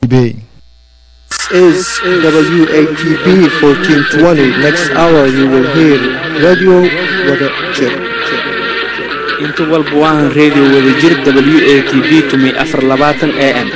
Bay. is WATB 1420. Next hour you will hear Radio Wada Jir. inta walba waahan radio wadajir w a t b tumi afar labaatan a m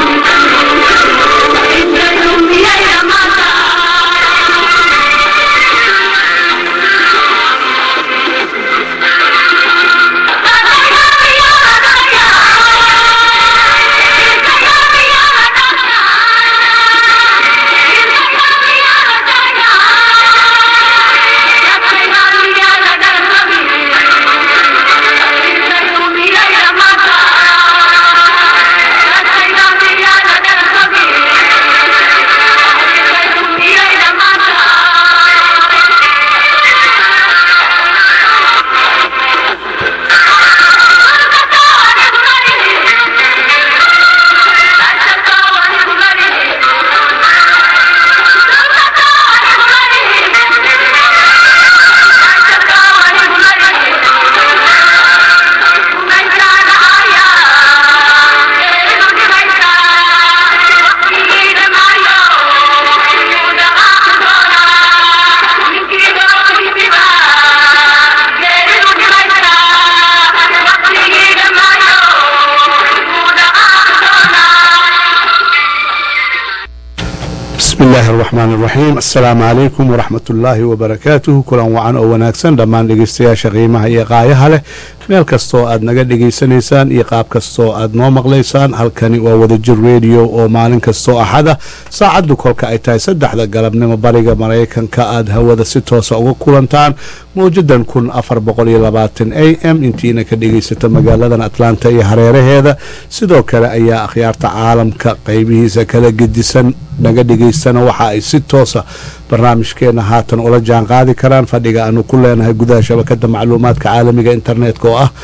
bismi illaahi araxmaan araxiim assalaamu calaykum waraxmat ullaahi wabarakaatuhu kulan wacan oo wanaagsan dhammaan dhegeystayaasha qiimaha iyo qaayaha leh meel kastoo aad naga dhegaysanaysaan iyo qaab kastoo aad noo maqlaysaan halkani waa wadajir rediyo oo maalin kastoo axada saacaddu kolka ay tahay saddexda galabnimo bariga maraykanka aad hawada si toosa uga kulantaan mawjadan kun afar boqol iyo labaatan a m intiina ka dhegaysata magaaladan atlanta iyo hareeraheeda sidoo kale ayaa akhyaarta caalamka qeybihiisa kala gedisan naga dhegaystana waxa ay si toosa barnaamijkeena haatan ula jaan qaadi karaan fadhiga aanu ku leenahay gudaha shabakada macluumaadka caalamiga internetka oo ah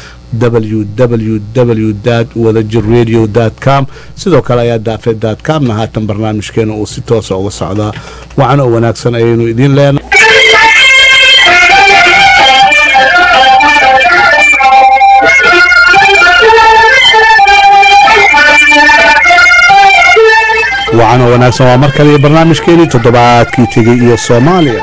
www wadajir radio com sidoo kale ayaa daafe comna haatan barnaamijkeena uu si toosa uga socdaa wacan oo wanaagsan ayaynu idiin leenahay wacan oo wanaagsan waa mar kale iyo barnaamijkeenii toddobaadkii tegey iyo soomaaliya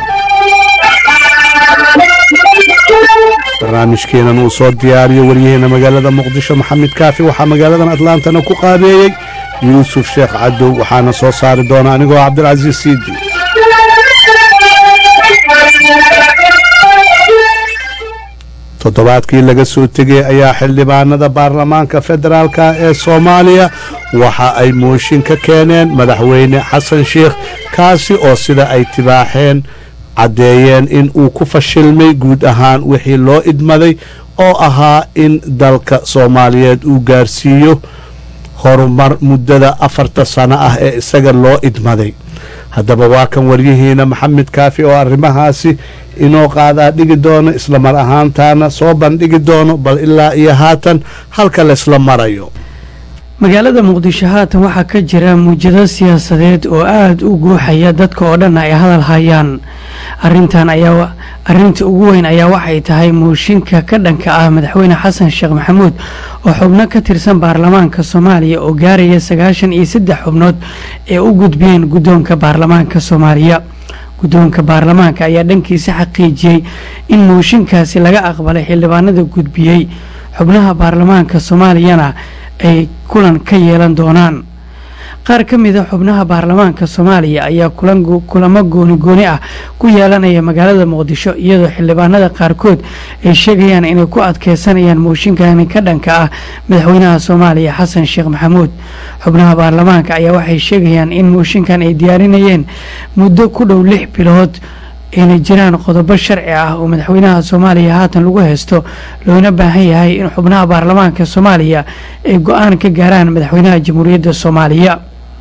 barnaamijkeenan uu soo diyaariyo waryaheena magaalada muqdisho maxamed kaafi waxaa magaaladan atlantana ku qaabeeyey yuusuf sheekh cadow waxaana soo saari doona anigoo cabdilcasiis siidi toddobaadkii laga soo tegay ayaa xildhibaanada baarlamaanka federaalka ee soomaaliya waxa ay mooshin ka keeneen madaxweyne xasan sheikh kaasi oo sida ay tibaaxeen caddeeyeen in uu ku fashilmay guud ahaan wixii loo idmaday oo ahaa in dalka soomaaliyeed uu gaarsiiyo horumar muddada afarta sano ah ee isaga loo idmaday haddaba waa kan waryihiina maxamed kaafi oo arrimahaasi inoo qaadaa dhigi doono isla mar ahaantaana soo bandhigi doono bal ilaa iyo haatan halka laysla marayo magaalada muqdisho haatan waxaa ka jira muujado siyaasadeed oo aada u guuxaya dadka oo dhan ay hadal hayaan arintan ayaa arinta ugu weyn ayaa waxay tahay mooshinka ka dhanka ah madaxweyne xasan sheekh maxamuud oo xubno ka tirsan baarlamaanka soomaaliya oo gaaraya sagaashan iyo saddex xubnood ee u gudbiyeen guddoonka baarlamaanka soomaaliya guddoonka baarlamaanka ayaa dhankiisa xaqiijiyey in mooshinkaasi laga aqbalay xildhibaanada gudbiyey xubnaha baarlamaanka soomaaliyana ay kulan ka yeelan doonaan qaar ka mida xubnaha baarlamaanka soomaaliya ayaa kulamo gooni gooni ah ku yeelanaya magaalada muqdisho iyadoo xildhibaanada qaarkood ay sheegayaan inay ku adkeysanayaan mooshinkani ka dhanka ah madaxweynaha soomaaliya xasan sheekh maxamuud xubnaha baarlamaanka ayaa waxay sheegayaan in mooshinkan ay diyaarinayeen muddo ku dhow lix bilood ayna jiraan qodobo sharci ah oo madaxweynaha soomaaliya haatan lagu haysto loona baahan yahay in xubnaha baarlamaanka soomaaliya ay go-aan ka gaaraan madaxweynaha jamhuuriyadda soomaaliya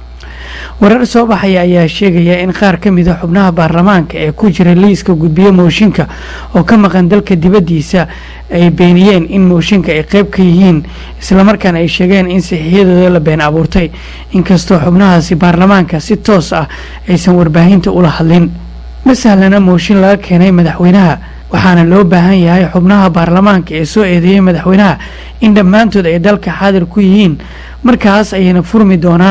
warar soo baxaya ayaa sheegaya in qaar ka mida xubnaha baarlamaanka ee ku jira liiska gudbiye mooshinka oo ka maqan dalka dibaddiisa ay beeniyeen in mooshinka ay qeyb ka yihiin islamarkaana ay sheegeen in saxiixyadooda la been abuurtay inkastoo xubnahaasi baarlamaanka si toos ah aysan warbaahinta ula hadlin ma sahlana mooshin laga keenay madaxweynaha waxaana loo baahan yahay xubnaha baarlamaanka ee soo eedeeyey madaxweynaha in dhammaantood ay dalka xaadir ku yihiin markaas ayayna furmi doonaan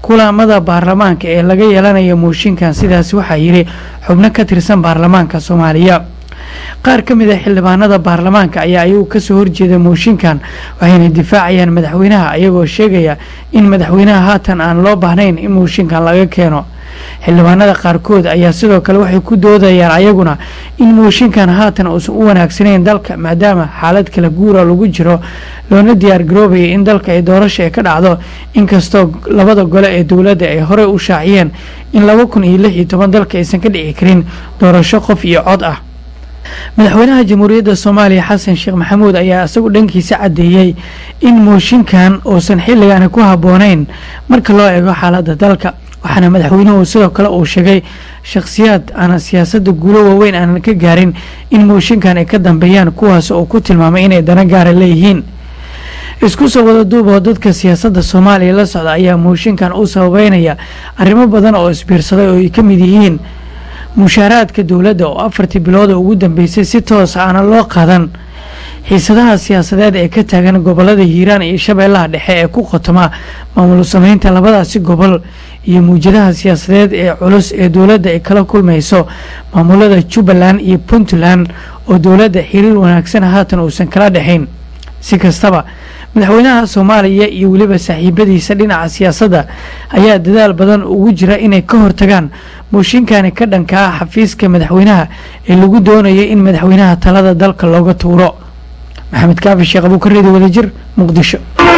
kulamada baarlamaanka ee laga yeelanayo mooshinkan sidaas waxaa yidhi xubno ka tirsan baarlamaanka soomaaliya qaar ka mid a xildhibaanada baarlamaanka ayaa ayagu kasoo horjeeda mooshinkan waxayna difaacayaan madaxweynaha ayagoo sheegaya in madaxweynaha haatan aan loo baahnayn in mooshinkan laga keeno xildhibaanada qaarkood ayaa sidoo kale waxay ku doodayaan ayaguna in mooshinkan haatan uusan u wanaagsanayn dalka maadaama xaalad kala guura lagu jiro loona diyaar garoobaya in dalka ay doorasha ka dhacdo inkastoo labada gole ee dowladda ay horey u shaaciyeen in laba kun iyo lix iyo toban dalka aysan ka dhici karin doorasho qof iyo cod ah madaxweynaha jamhuuriyadda soomaaliya xasan sheekh maxamuud ayaa isagu dhankiisa caddeeyey in mooshinkan uusan xilligaani ku habboonayn marka loo eego xaaladda dalka waxaana madaxweynuhu sidoo kale uu sheegay shakhsiyaad aanan siyaasadda guulo waaweyn aanan ka gaarin in mooshinkan ay ka dambeeyaan kuwaas oo ku tilmaamay inay dana gaara leeyihiin isku soo wada duuboo dadka siyaasadda soomaaliya la socda ayaa mooshinkan u sababeynaya arrimo badan oo isbiirsaday oo ay ka mid yihiin mushaaraadka dowladda oo afartii bilooda ugu dambeysay si toos aanan loo qadan xiisadaha siyaasadeed ee ka taagan gobolada hiiraan iyo shabeellaha dhexe ee ku khotoma maamul sameynta labadaasi gobol iyo muwjadaha siyaasadeed ee culus ee dowladda ay kala kulmayso maamulada jubbaland iyo puntland oo dowladda xiriir wanaagsan haatan uusan kala dhexayn si kastaba madaxweynaha soomaaliya iyo weliba saaxiibadiisa dhinaca siyaasadda ayaa dadaal badan ugu jira inay ka hortagaan mooshinkani ka dhanka ah xafiiska madaxweynaha ee lagu doonaya in madaxweynaha talada dalka looga tuuro maxamed kaafi sheekh abuukareedi wadajir muqdisho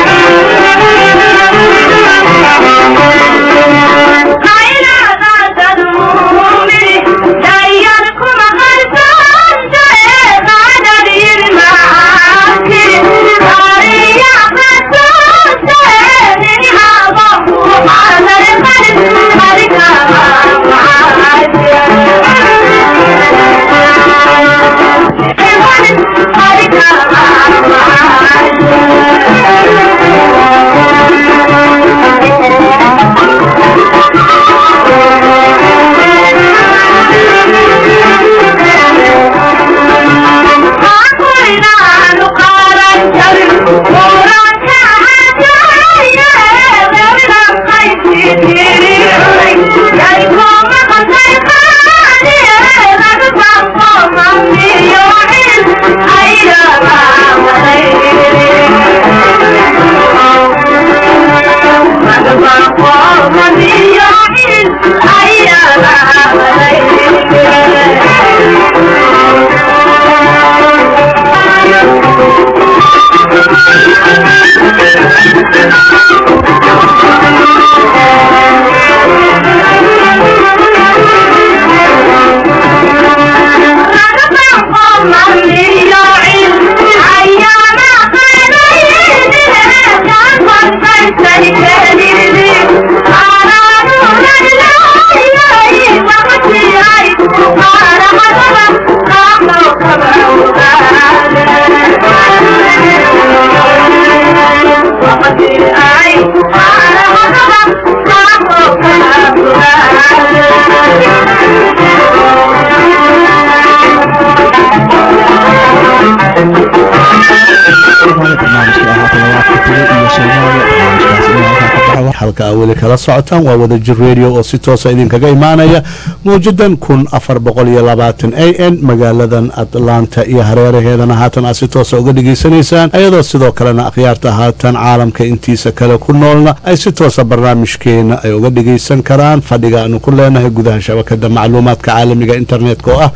halka aa weli kala socotaan waa wadajir radio oo si toosa idinkaga imaanaya mawjadan kun afar boqol iyo labaatan a n magaaladan atlanta iyo hareeraheedana haatan aad si toosa uga dhegaysanaysaan ayadoo sidoo kalena akhyaarta haatan caalamka intiisa kale ku noolna ay si toosa barnaamijkeena ay uga dhegaysan karaan fadhiga aanu ku leenahay gudaha shabakada macluumaadka caalamiga internetka oo ah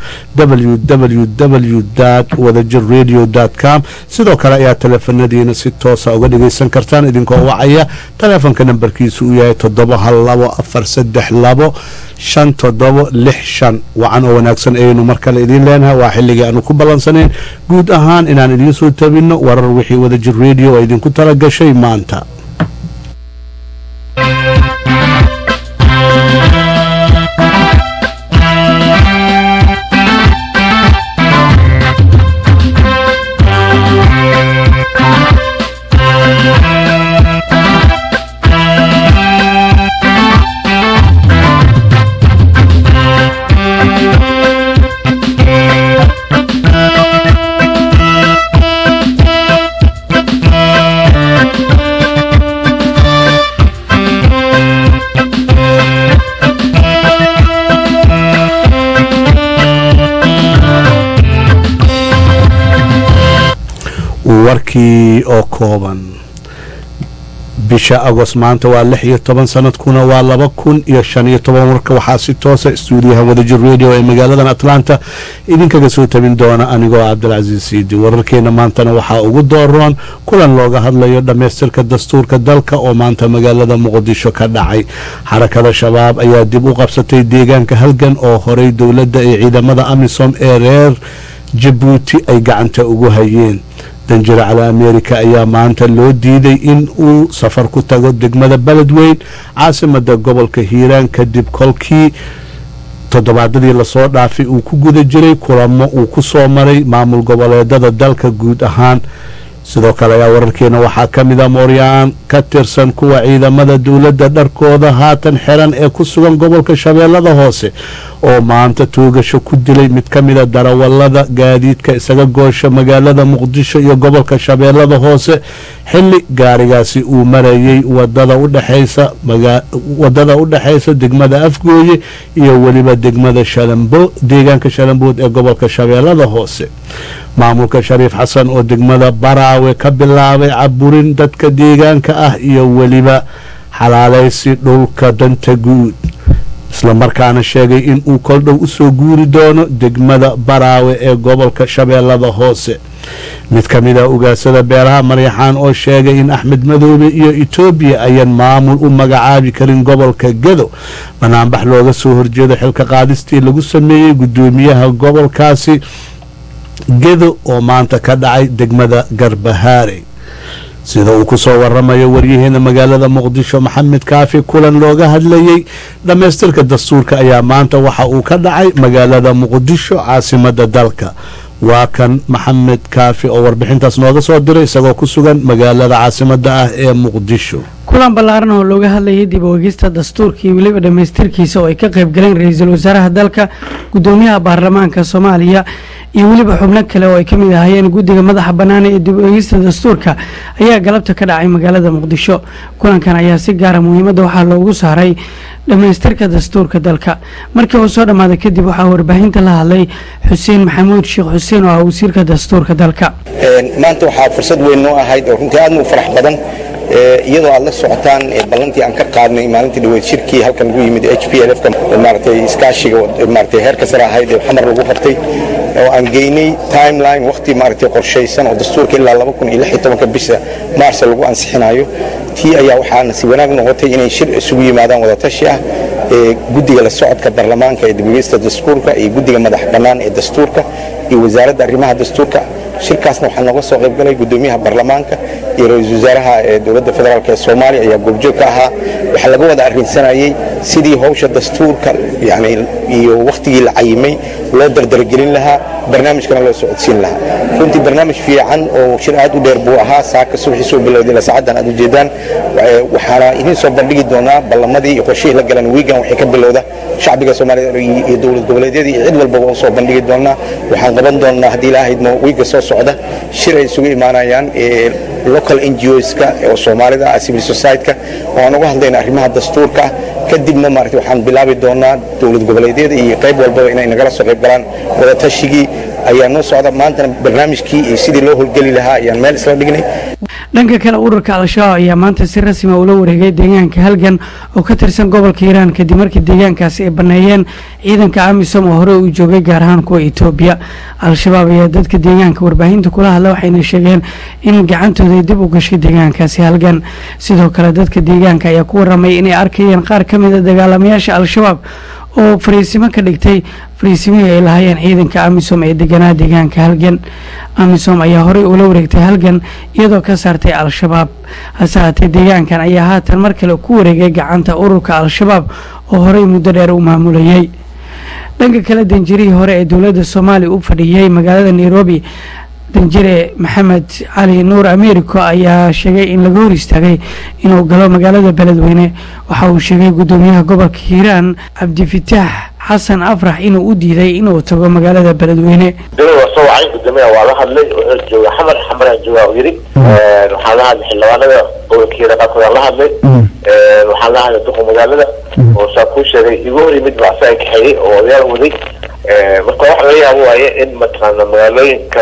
www wadajir radio com sidoo kale ayaa teleefanadiina si toosa uga dhegaysan kartaan idinkoo wacaya taleefonka nambarkiisu uu yahay toddoba hal labo afar saddex labo shan toddobo lix shan wacan oo wanaagsan ayaynu mar kale idiin leenahay waa xilligii aanu ku ballansanayn guud ahaan inaan idiin soo tabinno warar wixii wadajir radio oo idinku tala gashay maanta warkii oo kooban bisha agost maanta waa lix iyo toban sanadkuna waa laba kun iyo shan iyo toban warka waxaa si toosa stuudiyaha wadajir radio ee magaaladan atlanta idinkaga soo tabin doona anigoo cabdilcasiis siidi wararkeena maantana waxaa ugu dooroon kulan looga hadlayo dhammaystirka dastuurka dalka oo maanta magaalada muqdisho ka dhacay xarakada shabaab ayaa dib u qabsatay deegaanka halgan oo horey dowladda iyo ciidamada amisom ee reer jabuuti ay gacanta ugu hayeen danjire cali amerika ayaa maanta loo diiday in uu safar ku tago degmada beledweyn caasimada gobolka hiiraan kadib kolkii toddobaadadii lasoo dhaafay uu ku guda jiray kulamo uu ku soo maray maamul goboleedada dalka guud ahaan sidoo kale ayaa wararkeena waxaa ka mid a mooryaan ka tirsan kuwa ciidamada dowladda dharkooda haatan xiran ee ku sugan gobolka shabeellada hoose oo maanta toogasho ku dilay mid ka mida darawalada gaadiidka isaga goosha magaalada muqdisho iyo gobolka shabeellada hoose xilli gaarigaasi uu marayay wadada udhexaysa wadada u dhexaysa degmada afgooye iyo weliba degmada shalambo deegaanka shalambood ee gobolka shabeellada hoose maamulka shariif xasan oo degmada baraawe ka bilaabay caburin dadka deegaanka ah iyo weliba xalaalaysi dhulka danta guud islamarkaana sheegay in uu koldhow usoo guuri doono degmada baraawe ee gobolka shabeellada hoose mid ka mid a ugaasada beeraha maryaxaan oo sheegay in axmed madoobe iyo etoobiya ayaan maamul u magacaabi karin gobolka gedo banaanbax looga soo horjeedo xilka qaadistii lagu sameeyey guddoomiyaha gobolkaasi gedo oo maanta ka dhacay degmada garbahaare sida uu ku soo waramayo waryaheena magaalada muqdisho maxamed kaafi kulan looga hadlayey dhammaystirka dastuurka ayaa maanta waxa uu ka dhacay magaalada muqdisho caasimada dalka waa kan maxamed kaafi oo warbixintaas nooga soo diray isagoo ku sugan magaalada caasimada ah ee muqdisho kulan ballaaran oo looga hadlayay dib u egista dastuurka iyo weliba dhammaystirkiisa oo ay ka qayb galeen ra-iisul wasaaraha dalka guddoomiyaha baarlamaanka soomaaliya iyo weliba xubno kale oo ay ka mid ahaayeen guddiga madaxa bannaan ee dib u egista dastuurka ayaa galabta ka dhacay magaalada muqdisho kulankan ayaa si gaara muhiimadda waxaa loogu saaray dhammaystirka dastuurka dalka markii uu soo dhammaaday kadib waxaa warbaahinta la hadlay xuseen maxamuud sheekh xuseen oo ah wasiirka dastuurka dalka maanta waxaa fursad weyn noo ahayd oo runtii aadna u farax badan iyadoo aad la socotaan ballantii aan ka qaadnay maalintii dhaweyd shirkii halkan lagu yimid h p l f maaragtay iskaashiga maaragtay heerka sare ahayd ee xamar lagu qabtay oo aan geynay timeline waqti maaragtay qorshaysan oo dastuurka ilaa laba kun iyo lix iyo tobanka bisha maarsa lagu ansixinayo tii ayaa waxaa nasiib wanaag noqotay inay shir isugu yimaadaan wadatashi ah ee guddiga la socodka baarlamaanka ee dibogeysta dastuurka iyo guddiga madax bannaan ee dastuurka iyo wasaaradda arrimaha dastuurka shirkaasna waxaa nooga soo qayb galay guddoomiyaha baarlamaanka iyo ra-iisul wasaaraha ee dowladda federaalk ee soomaaliya ayaa goobjoog ka ahaa waxaa laga wada arrinsanayey sidii howsha dastuurka yani iyo wakhtigii la cayimay loo dardargelin lahaa barnaamijkana loo socodsiin lahaa runtii barnaamij fiican oo shir aad u dheer buu ahaa saaka subaxii soo bilowday ilaa saacaddan aad ujeedaan waxaana idiin soo bandhigi doonaa ballamadii iyo qorshihii la galan wiigan waxay ka bilowda shacbiga soomaaliyed iyo dowlad goboleedyadii iyo cid walbaba u soo bandhigi doonaa waxaan qaban doonaa haddii ilaahayadmo wiiga soo socda shir ay isugu imaanayaan local n g oska oo soomaalida ah civil society-ka oo aan uga hadlayna arrimaha dastuurka kadibna maarata waxaan bilaabi doonaa dowlad goboleedyada iyo qayb walbaba inay nagala soo qayb galaan wadatashyigii ayaa noo socda maantana barnaamijkii iyo sidii loo howlgeli lahaa ayaan meel isla dhignay dhanka kale ururka al-shabaab ayaa maanta si rasmi ula wareegay deegaanka halgan oo ka tirsan gobolka hiiraan kadib markii deegaankaasi ay baneeyeen ciidanka amisom oo hore uu joogay gaar ahaan kuwa etoobiya al-shabaab ayaa dadka deegaanka warbaahinta kula hadla waxayna sheegeen in gacantooda ay dib u gashay deegaankaasi halgan sidoo kale dadka deegaanka ayaa ku waramay inay arkayeen qaar ka mid a dagaalamayaasha al-shabaab oo fariisimo ka dhigtay fariisimihii ay lahaayeen ciidanka amisom ee deganaa deegaanka halgan amisom ayaa horey ula wareegtay halgan iyadoo ka saartay al-shabaab hase haatee deegaankan ayaa haatan mar kale ku wareegay gacanta ururka al-shabaab oo horey muddo dheer u maamulayay dhanka kale danjirihii hore ee dowladda soomaaliya u fadhiyey magaalada nairobi danjire maxamed cali nuur americo ayaa sheegay in laga hor istaagay inuu galo magaalada beledweyne waxa uu sheegay guddoomiyaha gobolka hiiraan cabdifitaax xasan afrax inuu u diiday inuu tago magaalada beledweyne gudoomiya waa soo wacay gudoomiyaha waa la hadlay wuxuu jooga xamar xamaraa jooga u yidhi waxaan la hadlay xildhibaanada gobolka hiiraan qaarkood la hadlay waxaan la hadlay duqa magaalada oo saa kuu sheegay igu hor yimid baa asaga kaxeeyey oo odayaal waday marka waxa laga yaabo waaye in mataqaana magaalooyinka o dhan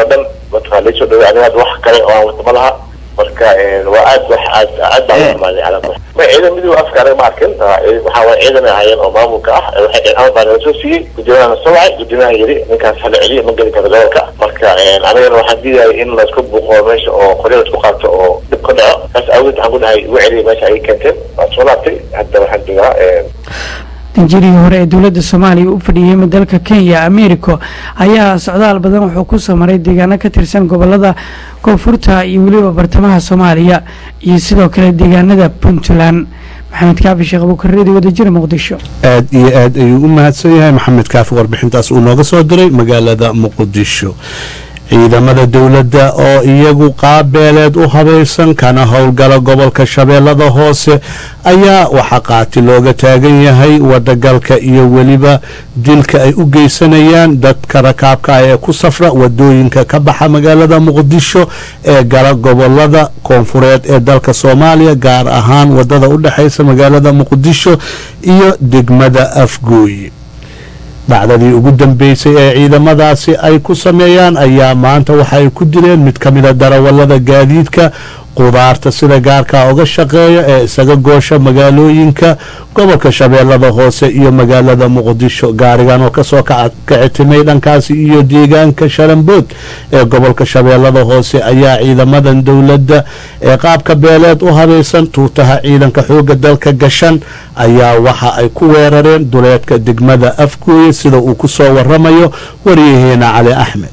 mataqaa laysoo dhaway aniga hadda wax kale oo aan wata ma laha marka waa aad wax aad aad baan u xumaanay calaa ma ciidan midooda afka anaga ma arkin waxaa waay ciidan ay ahaayeen oo maamulka ah waxay amar baa naga soo siiyey guddoomiyaha soo wacay guddoomiyaha yiri ninkaas hala celiyo ma geli karo gobolka marka anigana waxaan diidaya in laisku buuqo meesha oo qoryo laisku qaato oo dhib ka dhaco saas awgeed waxaan ku dhahay igu celiya meesha ay keenteen waan soo laabtay hadda waxaan joogaa danjirihii hore ee dowladda soomaaliya u fadhiyey dalka kenya americo ayaa socdaal badan wuxuu ku soo maray deegaano ka tirsan gobolada koonfurta iyo weliba bartamaha soomaaliya iyo sidoo kale deegaanada puntland maxamed kaafi sheekh abuukareedi wadajir muqdisho aad iyo aad ayuu u mahadsan yahay maxamed kaafi warbixintaas uu nooga soo diray magaalada muqdisho ciidamada dowladda oo iyagu qaabeeleed u habaysan kana howlgala gobolka shabeellada hoose ayaa waxaa qaati looga taagan yahay wadagalka iyo weliba dilka ay u geysanayaan dadka rakaabka ah ee ku safra wadooyinka ka baxa magaalada muqdisho ee gala gobolada koonfureed ee dalka soomaaliya gaar ahaan wadada u dhexaysa magaalada muqdisho iyo degmada afgooye dhacdadii ugu dambeysay ee ciidamadaasi ay ku sameeyaan ayaa maanta waxa ay ku dileen mid ka mida darawallada gaadiidka qudaarta sida gaarkaa uga shaqeeya ee isaga goosha magaalooyinka gobolka shabeellada hoose iyo magaalada muqdisho gaarigan oo kasoo kicitimay dhankaasi iyo deegaanka sharambood ee gobolka shabeellada hoose ayaa ciidamadan dowladda ee qaabka beeleed u habaysan tuutaha ciidanka xooga dalka gashan ayaa waxa ay ku weerareen duleedka degmada afgooye sida uu ku soo waramayo waryaheena cali axmed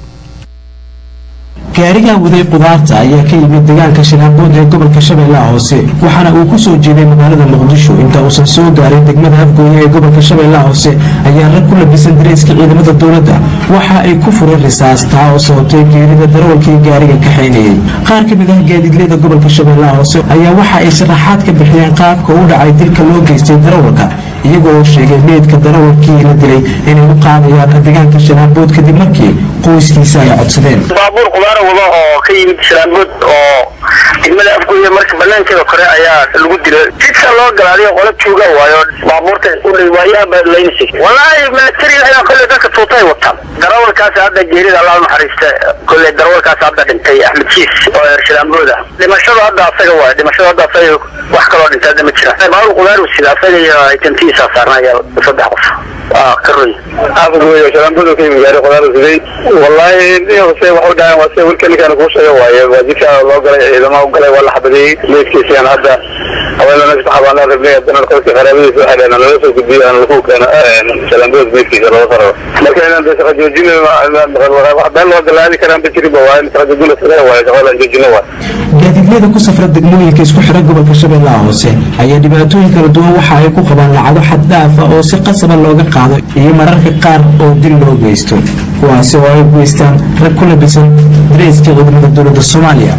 gaarigan waday qudaarta ayaa ka yimid deegaanka shanaanbood ee gobolka shabeellaha hoose waxaana uu ku soo jeeday magaalada muqdisho inta uusan soo gaarin degmada afgooye ee gobolka shabeellaha hoose ayaa rag ku labisan dareyska ciidamada dowladda waxa ay ku fureen risaas taa oo sababtay geerida darawalkii gaariga kaxaynayay qaar ka mid ah gaadiidleyda gobolka shabeellaha hoose ayaa waxa ay sharaxaad ka bixiyeen qaabka u dhacay dilka loo geystay darawalka iyagoo sheegay meydka darawalkii la dilay inay u qaadayaan deegaanka shanaanbood kadib markii qoyskiisa ay codsadeen baabuur qudaara wada oo ka yimid shanaanbood oo degmada afgooye marka banaankeeda kore ayaa lagu dilay jidka loo galaaday qola jooga waayo baabuurta waayaha laynsi walaahi military ayaa kolley dadka tuutay wataan darawalkaas hadda geerida allah naxariista kolley darawalkaas hadda dhintay axmed jiis oo reer shanaanbooda dhimashada hadda asaga waayo dhimashada hadda asaga wax kaloo dhintay hadda ma jira baabuur qudaar sida asaga iyo itantiisa saarnaya saddex qof waa ka roy afgooye shanaanbooda ka yimid gaari qudaar siday wallaahi se waxu dhahaan waa se wilka ninkaan kuu sheega waaye waa jidka loo galay ciidama u galay waa la xabadeeyey meydkiisaan hadda haweenana saxaabaan rabnay haddana qolka qaraabadiisa waxay dhaheen lala soo gudbiyo aan lagu keeno shalaanbood meydkiisa looga saro marka inaan de shaqa joojin wax been loo galaadi karaan ba jirin ba waaye shaqa joojin la sameeya waaye shaqa laan joojino waaye gaadiidleyda ku safra degmooyinka isku xidha gobolka shabeellaha hoose ayaa dhibaatooyin kala duwan waxa ay ku qabaan lacago xad dhaafa oo si qasaba looga qaado iyo mararka qaar oo dil loo geysto kuwaasi oo ay geystaan rag ku labisan dareyska ciidamada dowladda soomaaliya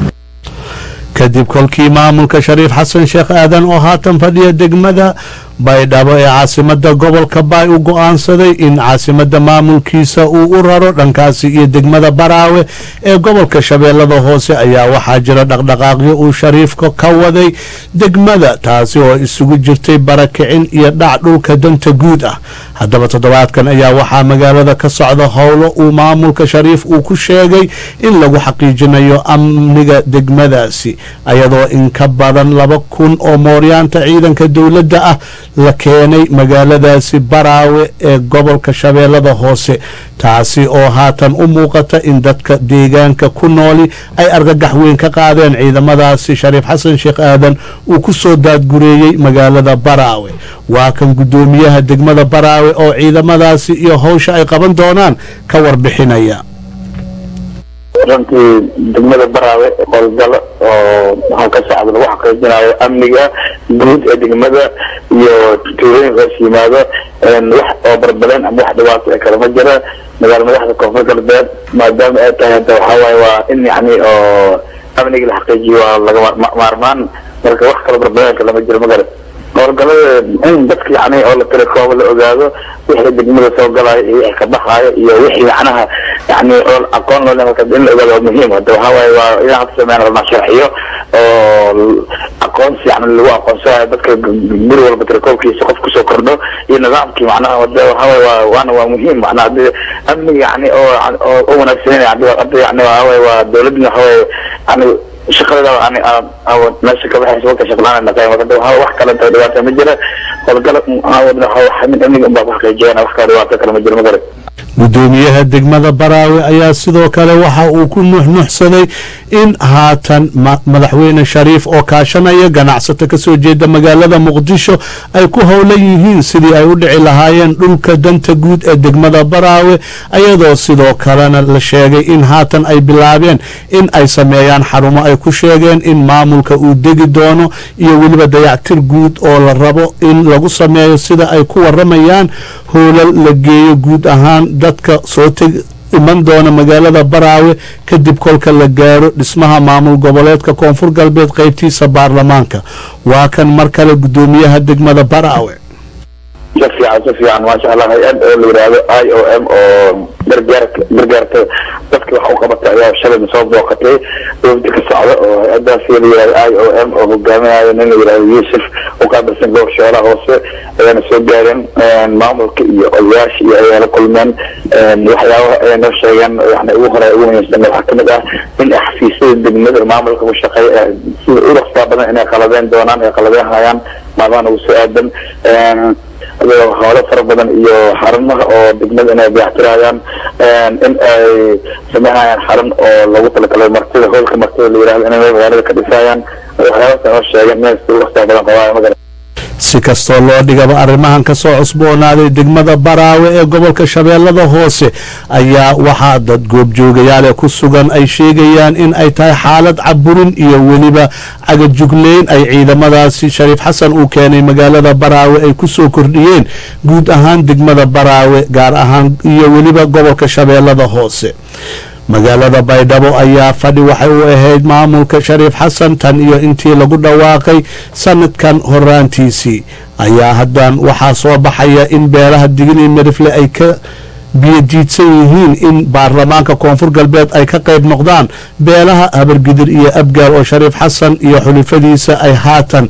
kadib kolkii maamulka shariif xasan sheekh aadan oo haatan fadhiya degmada baydhabo ee caasimada gobolka baay u go-aansaday in caasimada maamulkiisa uu u raro dhankaasi iyo degmada baraawe ee gobolka shabeellada hoose ayaa waxaa jira dhaqdhaqaaqyo uu shariifka ka waday degmada taasi oo isugu jirtay barakicin iyo dhac dhulka danta guud ah haddaba toddobaadkan ayaa waxaa magaalada ka socda howlo uu maamulka shariif uu ku sheegay in lagu xaqiijinayo amniga degmadaasi ayadoo in ka badan laba kun oo mooryaanta ciidanka dowladda ah la keenay magaaladaasi baraawe ee gobolka shabeellada hoose taasi oo haatan u muuqata in dadka deegaanka ku nooli ay argagax weyn ka qaadeen ciidamadaasi shariif xasan sheekh aadan uu ku soo daadgureeyey magaalada baraawe waa kan guddoomiyaha degmada baraawe oo ciidamadaasi iyo howsha ay qaban doonaan ka warbixinaya runtii degmada baraawe howlgalo oo waxaan ka socda lagu xaqiijinayo amniga guud ee degmada iyo tuulooyinka hoos yimaado wax oo barbaleen ama wax dhibaato ee kale ma jira magaala madaxda koonfur galbeed maadaama ay tahay hadda waxaa waaye waa in yani oo amniga la xaqiijiyo waa laga maarmaan marka wax kale barbaleen kale ma jiro magara howlgalada in dadka yani oo la tira kooba la ogaado wixii degmada soo galaayo iyo wixii ka baxaayo iyo wixii macnaha yani oo aqoon loo leeyahay in la ogaado waa muhiim hadda waxaa waaye waa inaan hadda sameyn rabnaa sharciyo oo aqoonsi yani lagu aqoonsanayo dadka guri walba tirakoobkiisa qof kusoo kordho iyo nidaamkii macnaha wada waxaa waaye waa waana waa muhiim macnaha hadii amni yani oo oo u wanaagsan yani hadda yani waxaway waa dawladna waxaway yani shaqada yani meesha ka baxaysa walka shaqlaan naqay marka wax kale inta dhibaata ma jira howlgala aawadna waxa mid amniga unbaa ku xaqiijiyana wax kale dhibaato kale ma jiro ma garan gudoomiyaha degmada baraawe ayaa sidoo kale waxa uu ku nuxnuxsaday in haatan madaxweyne shariif oo kaashanaya ganacsato kasoo jeeda magaalada muqdisho ay ku howlan yihiin sidii ay u dhici lahaayeen dhulka danta guud ee degmada baraawe ayadoo sidoo kalena la sheegay in haatan ay bilaabeen in ay sameeyaan xarumo ay ku sheegeen in maamulka uu degi doono iyo weliba dayactir guud oo la rabo in lagu sameeyo sida ay ku waramayaan hoolal la geeyo guud ahaan dadka soo teg iman doona magaalada baraawe kadib kolka la gaaro dhismaha maamul goboleedka koonfur galbeed qaybtiisa baarlamaanka waa kan mar kale gudoomiyaha degmada baraawe si fiican si fiican maasha allah hay-ad oo la yidhaahdo i o m oo gargaar gargaarta dadka wax u qabata ayaa shalayna soo booqatay wafdi ka socda oo hay-adaasi la yidhahdo i o m oo hogaaminayo nin la yidhahdo yuusuf u qaabilsan gobolka shoolaha hoose ayaana soo gaareen maamulka iyo odayaasha iyo ayaa la kulmeen waxyaabaha ay noo sheegeen yani ugu hore ugu muhiimsan waxaa kamid ah in xafiisyada degmada maamulka ku shaqeeya sida u dhaqsaa badan inay qaladeen doonaan ay qaladeen hayaan maalmahan ugu soo aadan howlo fara badan iyo xarumaha oo degmada inay dayactirayaan in ay sameynayaan xarun oo lagu talagalay martida howlka martida la yihahdo inay magaalada ka dhisayaan waxyaabaas noo sheegeen inay si dhaqsaa badan qabaayo magala si kastoo loo dhigaba arrimahan ka soo cusboonaaday degmada baraawe ee gobolka shabeellada hoose ayaa waxaa dad goobjoogayaale ku sugan ay sheegayaan in ay tahay xaalad caburin iyo weliba cagajugleyn ay ciidamadaasi shariif xasan uu keenay magaalada baraawe ay ku soo kordhiyeen guud ahaan degmada baraawe gaar ahaan iyo weliba gobolka shabeellada hoose magaalada baydhabo ayaa fadhi waxay u ahayd maamulka shariif xasan tan iyo intii lagu dhawaaqay sanadkan horaantiisii ayaa haddan waxaa soo baxaya in beelaha digini mirifle ay ka biyodiidsan yihiin in baarlamaanka koonfur galbeed ay ka qayb noqdaan beelaha habargidir iyo abgaal oo shariif xasan iyo xulifadiisa ay haatan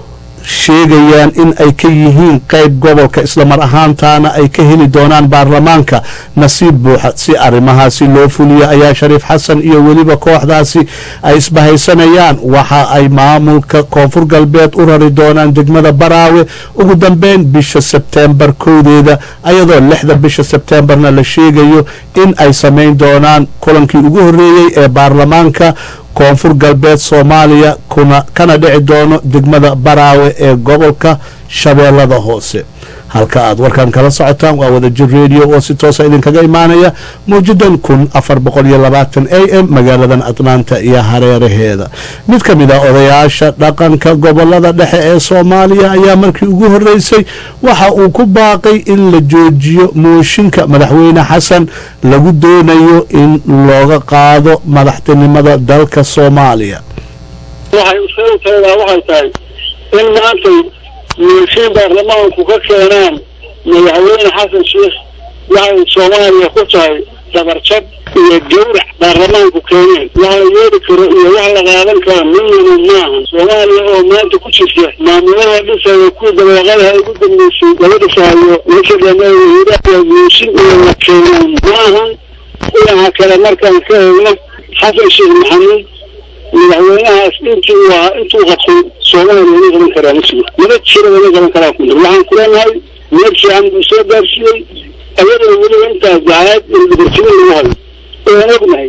sheegayaan in ay ka yihiin qayb gobolka islamar ahaantaana ay ka heli doonaan baarlamaanka nasiib buuxa si arrimahaasi loo fuliyo ayaa shariif xasan iyo weliba kooxdaasi ay isbahaysanayaan waxa ay maamulka koonfur galbeed u rari doonaan degmada baraawe ugu dambeyn bisha sebteembar kowdeeda ayadoo lixda bisha sebteembarna la sheegayo in ay samayn doonaan kulankii ugu horreeyey ee baarlamaanka koonfur galbeed soomaaliya kuna kana dhici doono degmada baraawe ee gobolka shabeellada hoose halka aad warkan kala socotaan waa wadajir radio oo si toosa idinkaga imaanaya mawjadan kun afar boqol iyo labaatan a m magaaladan atlaanta iyo hareeraheeda mid ka mid ah odayaasha dhaqanka gobolada dhexe ee soomaaliya ayaa markii ugu horreysay waxa uu ku baaqay in la joojiyo mooshinka madaxweyne xasan lagu doonayo in looga qaado madaxtinimada dalka soomaaliya waxay usheegtaydaa waxay tahay in maantay mooshin baarlamaanku ka keenaan madaxweyne xasan sheikh waxay soomaaliya ku tahay dabarjab iyo gawrac baarlamaanku keeneen wax la yeeli karo iyo wax la qaadan karo midnaba maaha soomaaliya oo maanta ku jirta maamulada dhisaya kuwii dabeeqadaha ugu dambeysay laga dhisaayo meesha dhameeya mooshin iyo la keenaan maahan dhinaca kale markaan ka eegno xasan sheekh maxamuud madaxweynahaas intii uu ahaa intuu qabtay soomaaliya ma qaban karaa masigo mana jira lama qaban karaa ku waxaan ku leenahay meel fiican buu soo gaarsiiyey ayadoo weliba intaas dacaad in dhibartimo lagu hayo waan ognahay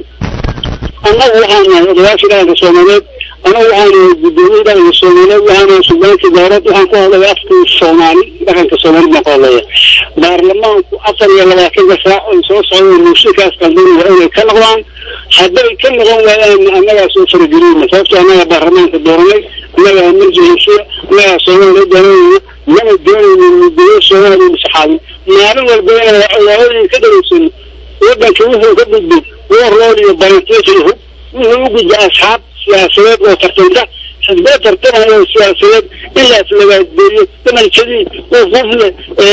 annagu waxaan nahay odayaasha dhaqanka soomaaliyeed anagu waxaan nahay guddoomiye dhaqanka soomaaliyeed waxaan nahay suldaanka dowlad waxaan ku hadlaya afkii soomaali dhaqanka soomaaliyeed baan ku hadlaya baarlamaanku afar iyo labaatanka saac oy soo socdeen muushinkaas qaldan waa inay ka noqdaan hadday ka noqon waayaan annagaa soo farageliyna sababto annagaa baarlamaanka dooranay annagaa marjihisiya annagaa soomaaliya doonayna mana doonaynin mudayo soomaaliya masaxaabi maalin walba inaan ka dhageysan waddanka wuxuu ka gudbay warlool iyo barantiiqiyo hub wuxuu u gudbay asxaab siyaasadeed oo tartanta xisbee tartanayo siyaasadeed in la islagaadeeyo damanjadii ufufle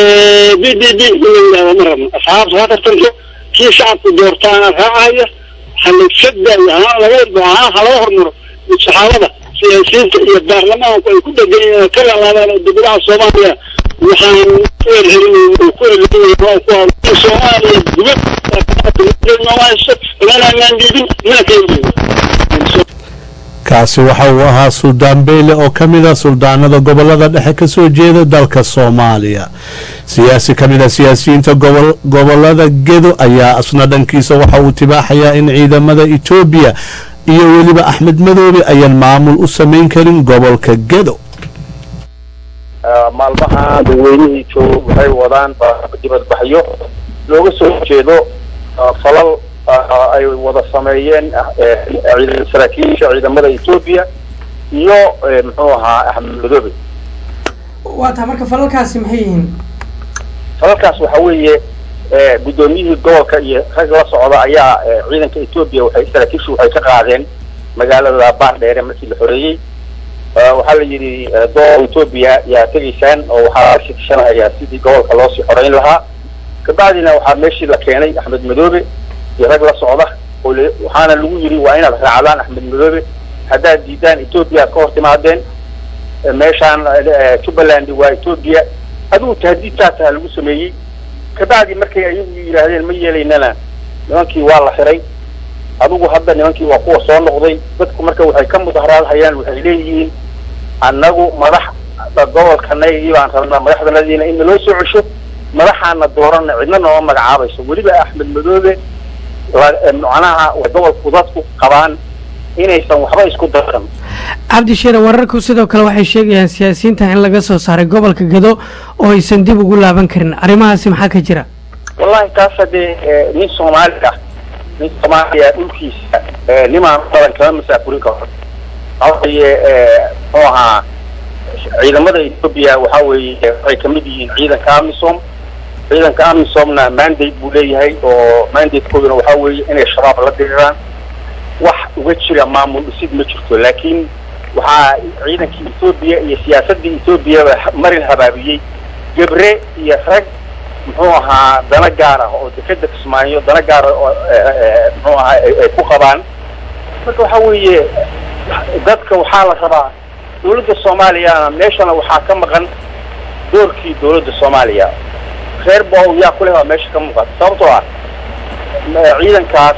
b d b in la yidhahdo ma rabno asxaabta ha tartanto kii shacabku doortaana raacaya halagsadayo haa laga haa ha laga hormaro saxaabada siyaasiyiinta iyo baarlamaanku ay ku dhegan yihiin ka lalaabaan oo dowladaha soomaaliya waxaan ku elhelinay oo ku elhelinay oo ku hadlay soomaaliya dibad maanaan dhiibin mana keeni kaasi waxa uu ahaa suldaan beyle oo ka mid a suldaanada gobolada dhexe ka soo jeeda dalka soomaaliya siyaasi ka mid a siyaasiyiinta gobolada gedo ayaa asna dhankiisa waxa uu tibaaxayaa in ciidamada etoobiya iyo weliba axmed madoobe ayaan maamul u samayn karin gobolka gedo maalmaha dadweynihii jooga waxay wadaan dibadbaxyo looga soo jeedo falal ay wada sameeyeen saraakiisha ciidamada etoobiya iyo muxuu ahaa axmed madoobe waa taa marka falalkaasi maxay yihiin falalkaas waxa weeye guddoomiyihii gobolka iyo rag la socda ayaa ciidanka etoobiya waxay saraakiishu waxay ka qaadeen magaalada baardheere markii la xoreeyey waxaa la yidhi doo etoobiya yaa tegaysaan oo waxaa la shikishanayaa sidii gobolka loosii xoreyn lahaa kabacdina waxaa meeshii la keenay axmed madoobe iyo rag la socda oo waxaana lagu yidhi waa inaad raacdaan axmed madoobe haddaad diidaan etoobiya aad ka hor timaadeen meeshaan jubbaland waa etoobiya adigu tahdiidtaasaa lagu sameeyey kabacdi markay ayagu yidhaahdeen ma yeelaynana nimankii waa la xiray adigu hadda nimankii waa kuwa soo noqday dadku marka waxay ka mudaharaadhayaan waxay leeyihiin annagu madaxda gobolkanagii baan rabnaa madaxdanadiina in naloo soo cesho madaxaana doorana cidna nooma magacaabayso weliba axmed madoobe macnaha gobolku dadku qabaan inaysan waxba isku daran cabdi sheere wararku sidoo kale waxay sheegayaan siyaasiyiinta in laga soo saaray gobolka gedo oo aysan dib ugu laaban karin arrimahaasi maxaa ka jira wallahi taas haddee nin soomaali ah nin soomaaliya dhulkiisa nimaan badan kama masaafurin karo waxaa weeye muxuu ahaa ciidamada etoobiya waxaa weeye waxay kamid yihiin ciidanka amisom ciidanka amisomna mandate buu leeyahay oo mandatekooduna waxaa weeye inay shabaab la diriraan wax uga jira maamul dhisid ma jirto laakiin waxaa ciidankii etoobiya iyo siyaasadii etoobiyaba marin habaabiyey gebre iyo rag muxuu ahaa dana gaar ah oo dekeda kismaayo dana gaara oo muxuu ahaa ay ku qabaan marka waxaa weeye dadka waxaa la rabaa dawladda soomaaliyana meeshana waxaa ka maqan doorkii dawladda soomaaliya reer bow yaa ku leh waa meesha ka muuqata sababtoo ah ciidankaas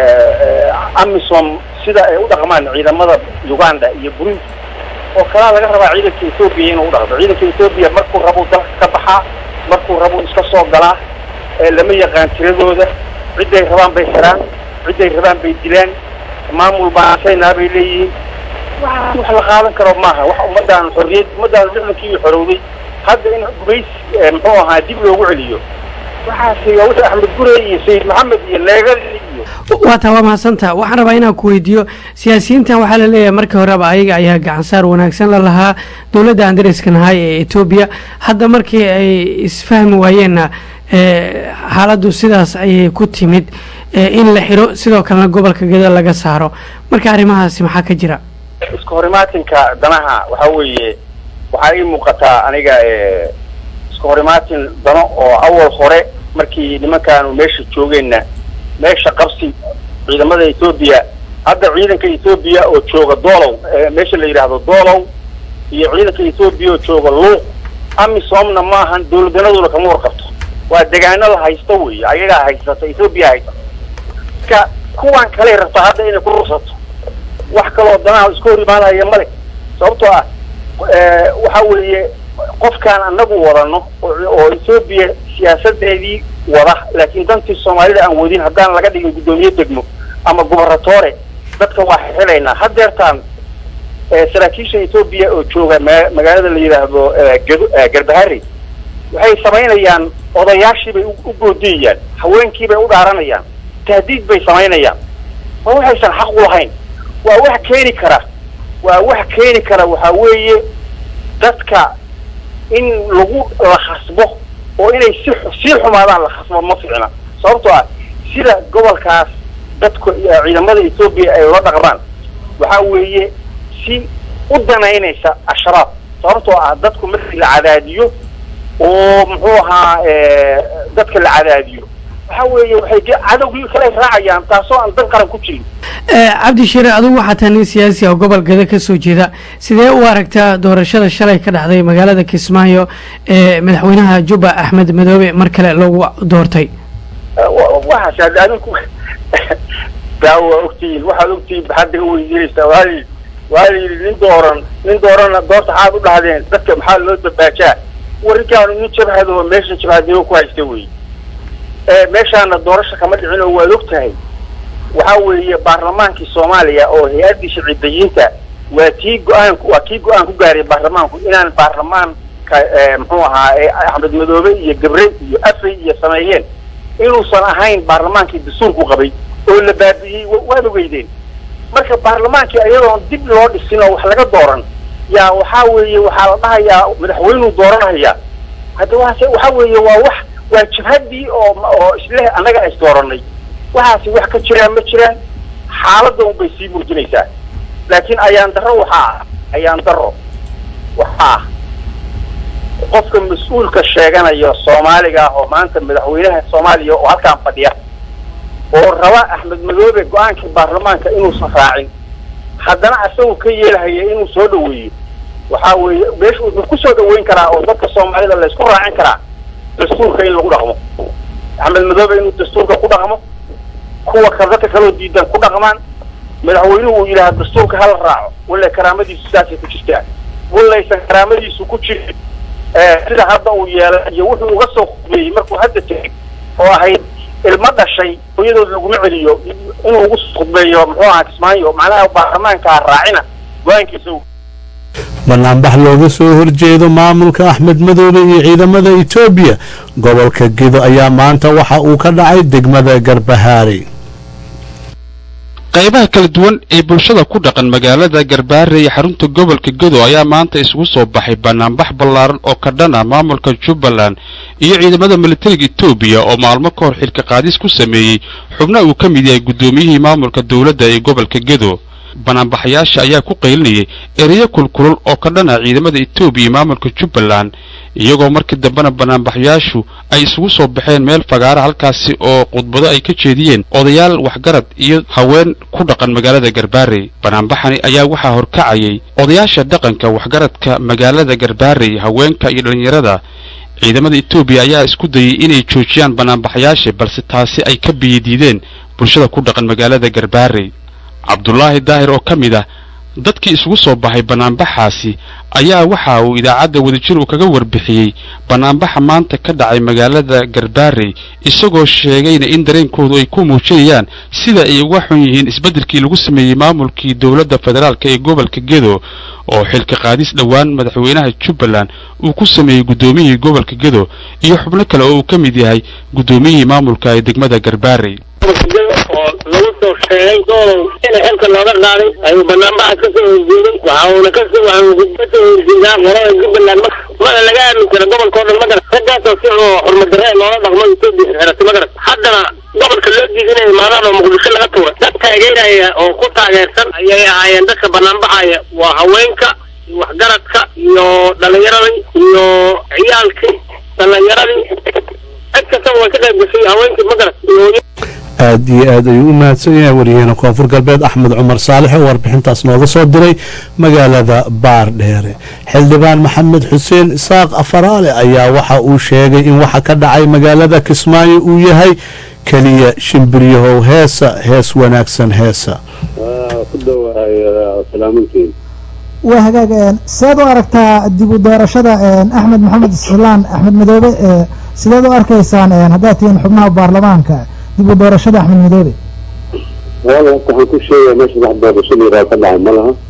amisom sida ay u dhaqmaan ciidamada uganda iyo burundi oo kalaa laga rabaa ciidanka etoobiya inuu u dhaqdo ciidanka etoobiya markuu rabuu dalka ka baxaa markuu rabuu iska soo galaa lama yaqaan tiradooda cidday rabaan bay xiraan cidday rabaan bay dilaan maamul baansaynaa bay leeyihiin wax wax la qaadan karo maaha wax ummadaan xorriyad ummadaan lixdankii xorowday hadda in gumays muxuu ahaa dib loogu celiyo waxaasi waa wixii axmed gure iyo sayid maxamed iyo leegal iyo waa taa waa mahadsantaa waxaan rabaa inaan ku weydiiyo siyaasiyiintan waxaa la leeyahay markii horeba ayaga ayaa gacansaar wanaagsan la lahaa dowladda aan dariska nahay ee etoobiya hadda markii ay isfahmi waayeenna xaaladdu sidaas ayay ku timid in la xiro sidoo kalena gobolka geda laga saaro marka arrimahaasi maxaa ka jira iska horimaatinka danaha waxaa weeye waxaa ii muuqataa aniga iska horimaatin dano oo awal hore markii nimankaanu meesha joogeenna meesha qabsi ciidamada etoobiya hadda ciidanka etoobiya oo jooga doolow meesha la yidhaahdo doolow iyo ciidanka etoobiya oo jooga luuq amisomna maahan dawladdanaduna kama warqabto waa degaano la haysto wey ayagaa haysata etoobiya haysata marka kuwan kaley rabta hadda inay ku rursato wax kaloo danaha iska hor imaanaya male sababtoo ah waxa weeye qofkaan anagu wadano oo etoobiya siyaasadeedii wada laakiin dantii soomaalida aan wadin haddaan laga dhigin guddoomiye degmo ama gubernatore dadka waa xilaynaa hadeertaan saraakiisha etoobiya oo jooga ma magaalada la yidhaahdo garbahari waxay samaynayaan odayaashii bay u goodiyayaan haweenkii bay u dhaaranayaan tahdiid bay samaynayaan waa waxaysan xaq u lahayn waa wax keeni kara waa wax keeni kara waxaa weeye dadka in lagu la khasbo oo inay si sii xumaadaan la khasbo ma ficna sababtoo ah sida gobolkaas dadku ciidamada etoobiya ay ula dhaqmaan waxaa weeye si u danaynaysa ashraab sababtoo ah dadku markii la cadaadiyo oo muxuu ahaa dadka la cadaadiyo waxa weeye waxay cadowgii kale raacayaan taasoo aan dan qaran ku jirin cabdi shire adigu waxaa tahay nin siyaasi ah oo gobol geda ka soo jeeda sidee u aragtaa doorashada shalay ka dhacday magaalada kismaayo ee madaxweynaha jubba axmed madoobe mar kale loogu doortay waxaas adinku gaa waa ogtihiin waxaad ogtihiin maxaad naga weydiinaysaa waa la yidhi waa la yidhi nin dooran nin doorana doorta xaad u dhahdeen dadka maxaa loo dabaajaa warrinkaanu nin jabhad oo meesha jabhadnimo ku haysta wey meeshaana doorasha kama dhicin oo waad og tahay waxa weeye baarlamaankii soomaaliya oo hay-addii sharcidayiinta waa tii go-aan waa kii go-aan ku gaaray baarlamaanku inaan baarlamaanka muxuu ahaa axmed madoobe iyo gabre iyo afay iyo sameeyeen inuusan ahayn baarlamaankii dastuurku qabay oo la baabi'iyey waad ogeydeen marka baarlamaankii ayadoon dib loo dhisin oo wax laga dooran yaa waxaa weeye waxaa la dhahayaa madaxweynuu dooranaya hadda waase waxa weeye waa wax waa jabhaddii oo oo isleh annaga is dooranay waxaasi wax ka jiraan ma jiraan xaaladda un bay sii muujinaysaa laakiin ayaan darro waxaa ah ayaan darro waxaa ah qofka mas-uulka sheeganaya soomaaliga ah oo maanta madaxweynaha soomaaliya oo halkaan fadhiya oo raba axmed madoobe go-aankii baarlamaanka inuusan raacin haddana isagu ka yeelhaya inuu soo dhaweeyo waxaa weeye meesha wuxuu kusoo dhaweyn karaa oo dadka soomaalida laysku raacin karaa dastuurka in lagu dhaqmo axmed madoobe inuu dastuurka ku dhaqmo kuwa ka dadka kaloo diidan ku dhaqmaan madaxweynuhu uu yidhaha dastuurka hala raaco wallay karaamadiisu saasay ku jirtaa wallaysan karaamadiisu ku jirin sida hadda uu yeelay iyo wuxuu uga soo khudbeeyey markuu hadda tegay oo ahayd ilmo dhashay hooyadood laguma celiyo inuu ugu soo khudbeeyo muxuu ahaa kismaayo macnaha baarlamaankaa raacina go-aankiisa banaanbax looga soo horjeedo maamulka axmed madoobe iyo ciidamada etoobiya gobolka gedo ayaa maanta waxa uu ka dhacay degmada garbahaari qaybaha kala duwan ee bulshada ku dhaqan magaalada garbaare iyo xarunta gobolka gedo ayaa maanta isugu soo baxay banaanbax ballaaran oo ka dhan ah maamulka jubbaland iyo ciidamada militariga etoobiya oo maalmo ka hor xilka qaadis ku sameeyey xubna uu ka mid yahay guddoomiyihii maamulka dowladda ee gobolka gedo banaanbaxayaasha ayaa ku qaylinayay ereyo kulkulul oo ka dhan ah ciidamada etoobiya iyo maamulka jubbaland iyagoo markii dambena banaanbaxayaashu ay isugu soo baxeen meel fagaara halkaasi oo khudbado ay ka jeediyeen odayaal waxgarad iyo haween ku dhaqan magaalada garbaarey banaanbaxani ayaa waxaa horkacayay odayaasha dhaqanka waxgaradka magaalada garbaarey haweenka iyo dhallinyarada ciidamada etoobiya ayaa isku dayay inay joojiyaan banaanbaxayaasha balse taasi ay ka biyadiideen bulshada ku dhaqan magaalada garbaarey cabdulaahi daahir oo ka mid ah dadkii isugu soo baxay banaanbaxaasi ayaa waxa uu idaacadda wadajir uu kaga warbixiyey banaanbaxa maanta ka dhacay magaalada garbaarey isagoo sheegayna in dareenkoodu ay ku muujinayaan sida ay uga xun yihiin isbeddelkii lagu sameeyey maamulkii dowladda federaalk ee gobolka gedo oo xilka qaadis dhowaan madaxweynaha jubbaland uu ku sameeyey guddoomiyihii gobolka gedo iyo xubno kale oo uu ka mid yahay guddoomiyihii maamulka ee degmada garbaarey oo lagu soo sheegay doolow in xilka looga qaaday ayuu banaanbaxa ka soo horjeeday waxa uuna ka soo waxuu ka soo horjeedaa qorada jubbaland mana laga aamin kara gobolka oo dhan magarat raggaasoo si oo xurmadarre loola dhaqmo etoobiya xirata magarat haddana gobolka loo diidinaya maadaama oo muqdisho laga tuura dad taageeraya oo ku taageersan ayay ahaayeen dadka banaanbaxaya waa haweenka iyo waxgaradka iyo dhalinyaradii iyo ciyaalkii dhalinyaradii cid kastaba way ka qayb gashay haweenkii magarat iyo aad iyo aad ayuu u mahadsan yahay wariyaheena koonfur galbeed axmed cumar saalex oo warbixintaas nooga soo diray magaalada baardheere xildhibaan maxamed xuseen isaaq afaraale ayaa waxa uu sheegay in waxa ka dhacay magaalada kismaayo uu yahay keliya shimbiryahow heesa hees wanaagsan heesa waa hagaag sideed u aragtaa dib u doorashada axmed maxamed islaan axmed madoobe sideed u arkaysaan haddaad tihiin xubnaha baarlamaanka dib u doorashada axmed madoobe wala horta waxaan ku sheegaya meesha wax doorashada yaraa ka dhacay ma laha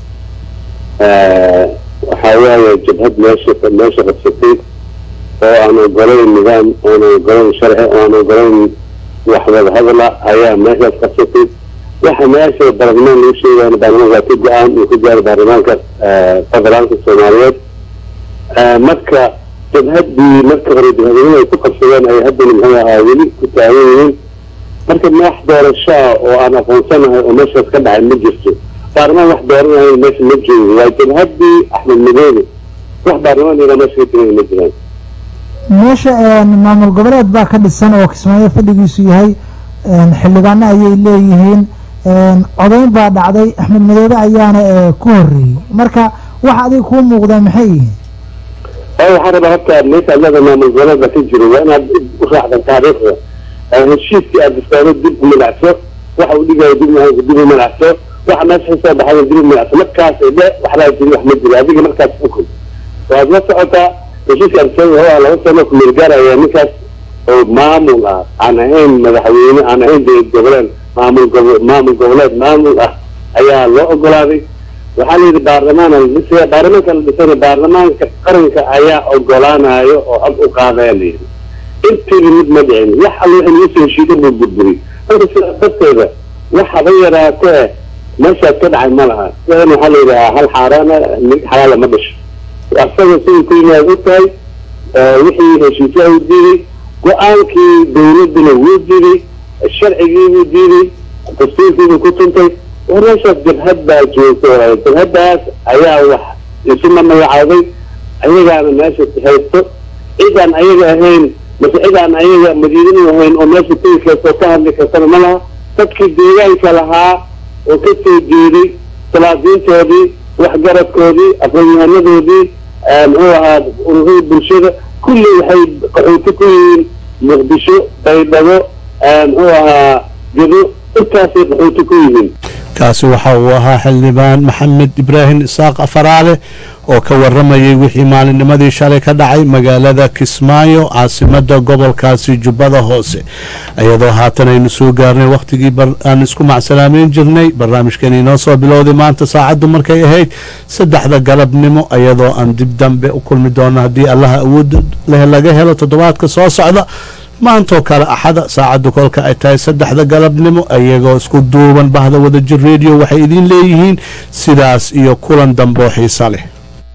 waxaa waaye jabhad meesha meesha qabsatay oo aan ogolayn nidaam oon ogolayn sharci oon ogolayn wax wada hadala ayaa meeshaas qabsatay waxa meesha baarlamaan lagu sheegaya baarlamaan waa ka go-aan uu ka gaaray baarlamaanka federaalka soomaaliyeed marka jabhaddii marka hore jabhadweyne ay ku qabsadeen ay haddana muxuu ahaa weli ku taagan yihiin marka maax doorasho ah oo aan aqoonsanahay oo meeshaas ka dhacay ma jirto baarlamaan wax dooranayo meesha ma joogo waa jabhaddii axmed madoobe wax baarlamaan yaraa meesha ka jiran ma jiraan meesha maamul goboleed baa ka dhisan oo kismaayo fadhigiisu yahay xildhibaano ayay leeyihiin codayn baa dhacday axmed madoobe ayaana ku horeeyey marka waxa adiga kuu muuqdaa maxay yihiin waayo waxaan rabaa horta meesha adlada maamul goboleedba ka jiro waa inaad u raacdan taariikhda heshiiskii aad dastaano dib u milacso waxa uu dhigayo dib dib u malacso waxa meesha kasoo baxay dib u malacso markaas dhe waxbaa jiri wax ma jiro adiga markaas xukun waad la socotaa heshiiska arsaga waa laba sano kumeel gaaraya ninkaas oo maamul ah aan ahayn madaxweyne aan ahayn dowlad goboleed maamul gobo maamul goboleed maamul ah ayaa loo ogolaaday waxaa la yidhi baarlamaan ladhisaya baarlamaanka la dhisana baarlamaanka qaranka ayaa ogolaanayo oo cod u qaadaya la yidhi intiiba mid ma dhicin wax alla wixii lagu soo heshiiyo buu burburiyey marka sidaa darteeda wax haba yaraatee meeshaas ka dhacay ma laha sidan waxaa la yidhahaa hal xaaraana mid xalaala ma dhasho asaga siduu ku yimaad og tahay wixii heshiisyaha u diiday go-aankii dawladduna wuu diiday sharcigii buu diiday dastuurkiibuu ku tuntay war meeshaas jabhad baa joogto jabhaddaas ayaa wax isuma magacaabay ayagaana meesha haysto cidaan ayaga ahayn mase cidaan ayaga madiinadu ahayn oo meesha tegi karta ka hadli kartana ma laha dadkii deegaanka lahaa oo ka soo jeeday salaadiintoodii waxgaradkoodii aqoon-yahanadoodii muxuu ahaa ururadii bulshada kulli waxay qaxooti ku yihiin muqdisho baydhabo muxuu ahaa gedo intaasay qaxooti ku yihiin kaasi waxa uu ahaa xildhibaan maxamed ibraahim isaaq afaraale oo ka waramayay wixii maalinnimadii shalay ka dhacay magaalada kismaayo caasimada gobolkaasi jubbada hoose iyadoo haatan aynu soo gaarnay wakhtigii aan isku macsalaameyn jirnay barnaamijkan inoo soo bilowday maanta saacaddu markay ahayd saddexda galabnimo iyadoo aan dib dambe u kulmi doono haddii allaha awood leh laga helo toddobaadka soo socda maantoo kale axada saacaddu kolka ay tahay saddexda galabnimo iyagoo isku duuban bahda wadajir radio waxay idiin leeyihiin sidaas iyo kulan damboo xiisa leh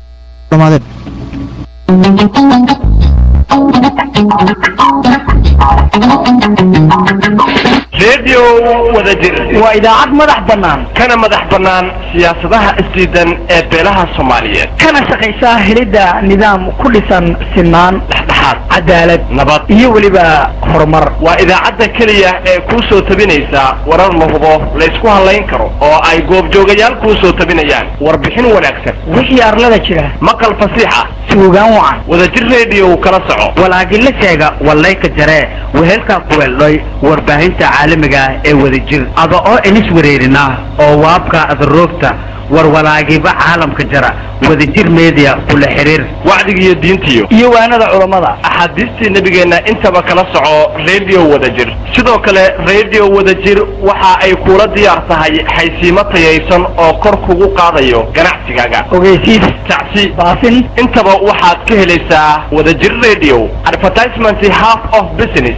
redio wadajir waa idaacad madax bannaan kana madax bannaan siyaasadaha isdiidan ee beelaha soomaaliyeed kana shaqaysaa helidda nidaam ku dhisan sinaan dhexdhexaad cadaalad nabad iyo weliba horumar waa idaacadda keliya ee kuu soo tabinaysa warar la hubo laysku hadlayn karo oo ay goobjoogayaal kuu soo tabinayaan warbixin wanaagsan wixii arlada jira maqal fasiix ah suugaan wacan wadajir redio kala soco walaagila sheega wallayka jaree wehelka kuweldhoy warbaahinta caalamiga ee wadajir ada oo inis wareerina oo waabka adaroogta warwalaagiba caalamka jara wadajir media kula xiriir wacdigiiyo diintiyo iyo waanada culammada axaadiistii nebigeenna intaba kala soco redio wadajir sidoo kale redio wadajir waxa ay kula diyaar tahay xaysiimo tayaysan oo kor kugu qaadayo ganacsigaaga ogeysiis tacsi baasin intaba waxaad ka helaysaa wadajir radio advertisement half of business